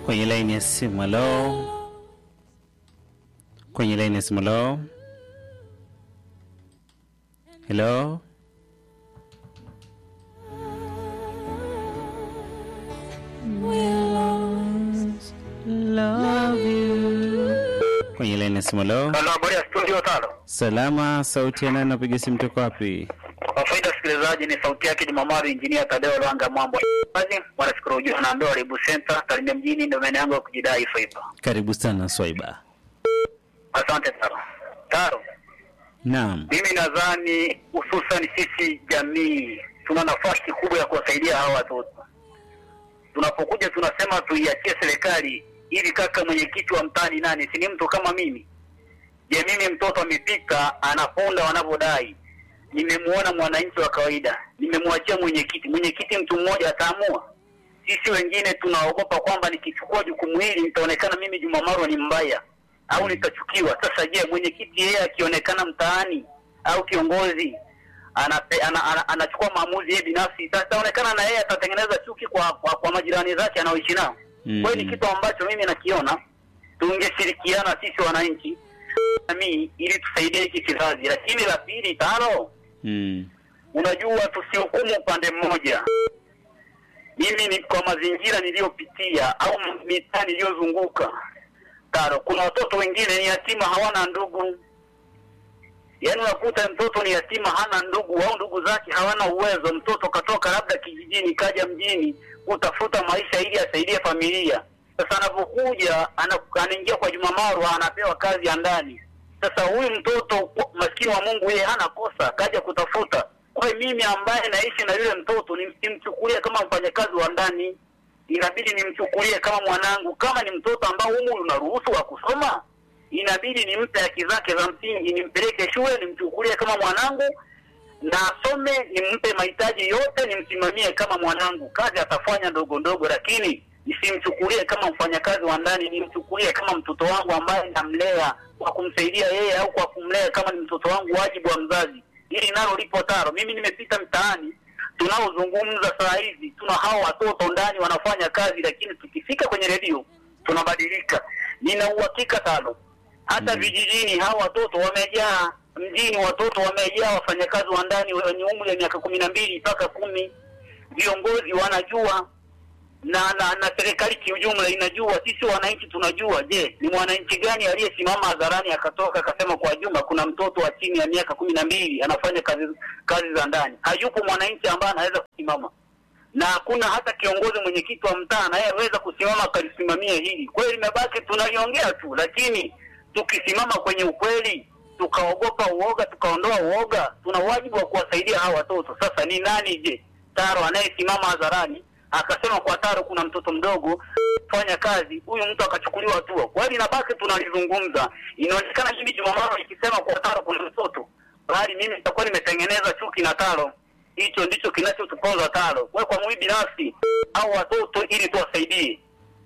kwenye laini ya simu. Halo, kwenye laini ya simu. Halo, helo. Kwenye laini ya simu. Halo, Halo, habari ya studio tano. salama. Sauti ya nani? Napiga simu toka wapi? Kwa faida ya sikilizaji, ni sauti yake Jumamaru, injinia Tadeo Lwanga Mwambo. Kazi mwanashukuru ujua naambiwa Ribu Center Tarime mjini, ndio maana yangu ya kujidai Faiba. Karibu sana Swaiba. Asante Taro. Taro, Naam. mimi nadhani hususan sisi jamii tuna nafasi kubwa ya kuwasaidia hawa watoto. Tunapokuja tunasema tuiachie serikali ili kaka mwenyekiti wa mtaani nani, si ni mtu kama mimi? Je, mimi mtoto amepika anaponda wanavyodai, nimemuona mwananchi wa kawaida, nimemwachia mwenyekiti, mwenyekiti mtu mmoja ataamua. Sisi wengine tunaogopa kwamba nikichukua jukumu hili nitaonekana mimi Juma Marwa ni mbaya au nitachukiwa. Sasa je, mwenyekiti yeye akionekana mtaani au kiongozi anape, ana, ana, anachukua maamuzi yeye binafsi, sasa itaonekana na yeye atatengeneza chuki kwa, kwa, kwa majirani zake anaoishi nao. Mm. Kwa hiyo ni kitu ambacho mimi nakiona tungeshirikiana sisi wananchi jamii ili tusaidie hiki kizazi. Lakini la pili tano, Mm. unajua tusihukumu upande mmoja. Mimi ni kwa mazingira niliyopitia au mitaa niliyozunguka tano, kuna watoto wengine ni yatima, hawana ndugu. Yaani unakuta mtoto ni yatima, hana ndugu au ndugu zake hawana uwezo. Mtoto katoka labda kijijini kaja mjini kutafuta maisha ili asaidie familia. Sasa anapokuja ana- anaingia kwa Juma Marwa, anapewa kazi ya ndani. Sasa huyu mtoto maskini wa Mungu, yeye hana kosa, kaja kutafuta. Kwa hiyo mimi ambaye naishi na yule mtoto nimsimchukulie kama mfanyakazi wa ndani, inabidi nimchukulie kama mwanangu. Kama ni mtoto ambao umri unaruhusu wa kusoma, inabidi nimpe haki zake za msingi, nimpeleke shule, nimchukulie kama mwanangu na asome, nimpe mahitaji yote, nimsimamie kama mwanangu. Kazi atafanya ndogo ndogo, lakini nisimchukulie kama mfanyakazi wa ndani, nimchukulie kama mtoto wangu ambaye namlea kwa kumsaidia yeye au kwa kumlea kama ni mtoto wangu, wajibu wa mzazi. Hili nalo lipo taro. Mimi nimepita mtaani, tunaozungumza saa hizi, tuna hao watoto ndani wanafanya kazi, lakini tukifika kwenye redio tunabadilika. Nina uhakika tano, hata vijijini hao watoto wamejaa, mjini watoto wamejaa, wafanyakazi wa ndani wenye umri wa miaka kumi na mbili mpaka kumi. Viongozi wanajua na na, na serikali kiujumla inajua, sisi wananchi tunajua. Je, ni mwananchi gani aliyesimama hadharani akatoka akasema kwa Juma kuna mtoto wa chini ya miaka kumi na mbili anafanya kazi kazi za ndani? Hayupo mwananchi ambaye anaweza kusimama, na hakuna hata kiongozi mwenyekiti wa mtaa anayeweza kusimama akalisimamia hili. Kwa hiyo limebaki tunaliongea tu, lakini tukisimama kwenye ukweli tukaogopa uoga, tukaondoa uoga, tuna wajibu wa kuwasaidia hawa watoto. Sasa ni nani je Taro anayesimama hadharani akasema kwa Taro kuna mtoto mdogo fanya kazi, huyu mtu akachukuliwa hatua. Kwa hiyo inabaki tunalizungumza, inaonekana mimi Jumamaro ikisema kwa Taro kuna mtoto, bali mimi nitakuwa nimetengeneza chuki na Taro. Hicho ndicho kinachotuponza Taro. Kwa hiyo kwa mimi binafsi au watoto, ili tuwasaidie,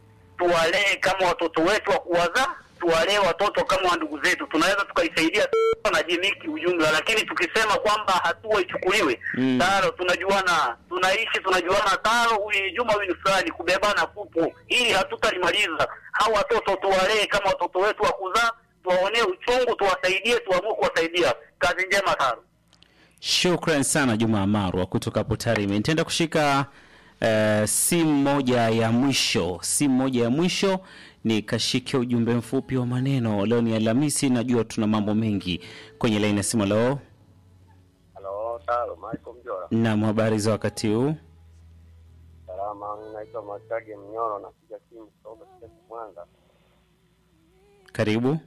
tuwalee kama watoto wetu wa kuwazaa, tuwalee watoto kama ndugu zetu, tunaweza tukaisaidia na jamii kiujumla, lakini tukisema kwamba hatua ichukuliwe Mm. Taro, tunajuana, tunaishi, tunajuana. Taro, huyu ni Juma, huyu ni fulani, kubebana kupo, ili hatutalimaliza. Hao watoto tuwalee kama watoto wetu wa kuzaa, tuwaonee uchungu, tuwasaidie, tuamue kuwasaidia. Kazi njema Taro. Shukran sana Juma Marwa kutoka hapo Tarime. Nitaenda kushika uh, simu moja ya mwisho, simu moja ya mwisho ni kashike ujumbe mfupi wa maneno. Leo ni Alhamisi, najua tuna mambo mengi kwenye laini ya simu. Leo Halo, Taro, Michael Mjora. nam, habari za wakati huu? Salama, mimi naitwa Machage Mnyoro, napiga simu kutoka Kiteto Mwanza. Karibu.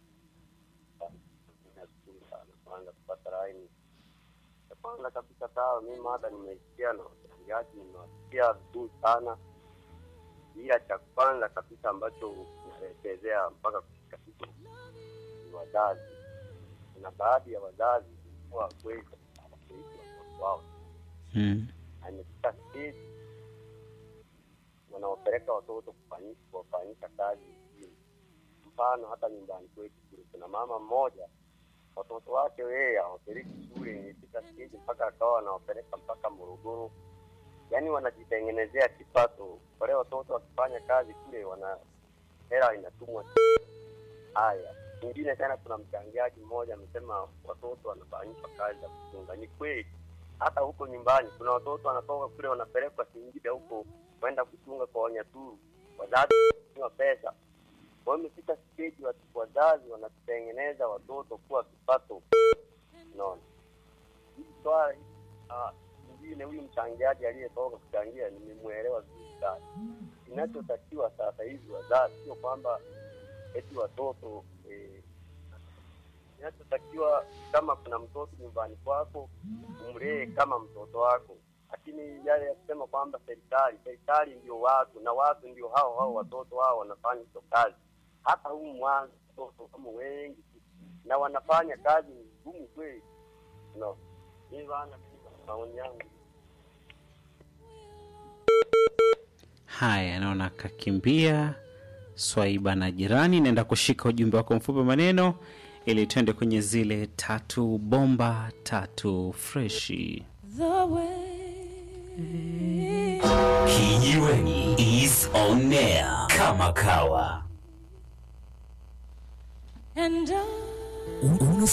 Nashukuru sana kwanza kupata laini. Ya Kwanza kabisa Taro, mimi mada nimeisikia na wachangiaji nimewasikia vizuri sana, ila cha kwanza kabisa ambacho unaelekezea mpaka kufika hicho ni wazazi. Kuna baadhi ya wazazi kuwa kweli hawakuishi watoto wao Mm. na imefika stage wanaopeleka watoto kufanyi- kuwafanyisha kazi mjini. Mfano hata nyumbani kwetu kule kuna mama mmoja watoto wake yeye hawapeleki shule, imefika stage mpaka akawa anawapeleka mpaka Morogoro yaani wanajitengenezea kipato. Wale watoto wakifanya kazi kule, wana hela inatumwa. Haya, nyingine tena, kuna mchangiaji mmoja amesema watoto wanafanyishwa kazi za kuchunga. Ni kweli, hata huko nyumbani kuna watoto wanatoka kule wanapelekwa Singida huko kwenda kuchunga kwa Wanyaturu, wazazi wa pesa. Kwa hiyo imefika stage watu wazazi wanatengeneza watoto kuwa kipato. Unaona, hii swala hii, ah, mwingine huyu mchangiaji aliyetoka kuchangia nimemwelewa vizuri sana. Kinachotakiwa sasa hivi wazazi, sio kwamba eti watoto eh, kinachotakiwa kama kuna mtoto nyumbani kwako umlee kama mtoto wako, lakini yale ya kusema kwamba serikali serikali ndio watu na watu ndio hao hao watoto hao wanafanya hizo kazi. Hata huu mwanzo watoto kama wengi tu, na wanafanya kazi ngumu kweli. No, mimi bana, mimi maoni yangu Haya, naona kakimbia Swaiba na jirani. Naenda kushika ujumbe wako mfupi wa maneno ili twende kwenye zile tatu bomba tatu freshi. The way Kijiweni is on air kama kawa. and I Un- Unasikiliza